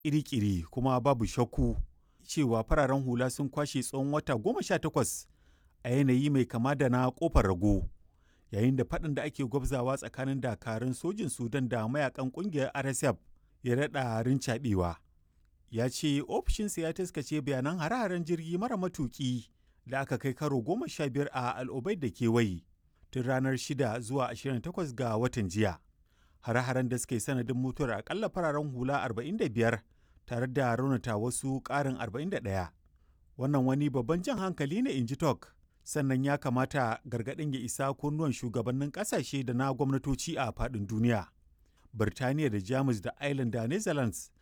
iri-kiri kuma babu shakku cewa fararen hula sun kwashe tsawon wata goma sha takwas a yanayi mai kama da na kofar rago yayin da faɗin da ake gwabzawa tsakanin dakarun sojin sudan da mayakan ƙungiyar rsf ya daɗa rincaɓewa ya ce ofishinsa ya taskace bayanan hare-haren jirgi mara matuƙi da aka kai karo goma sha biyar a al'ubai da kewaye tun ranar 6 zuwa 28 ga watan jiya hare-haren da suka yi sanadin mutuwar akalla fararen hula 45 tare da raunata wasu ƙarin 41 wannan wani babban jan hankali ne in ji tok sannan ya kamata gargaɗin ya isa kunnuwan shugabannin ƙasashe da na gwamnatoci a faɗin duniya birtaniya da jamus da ireland da netherlands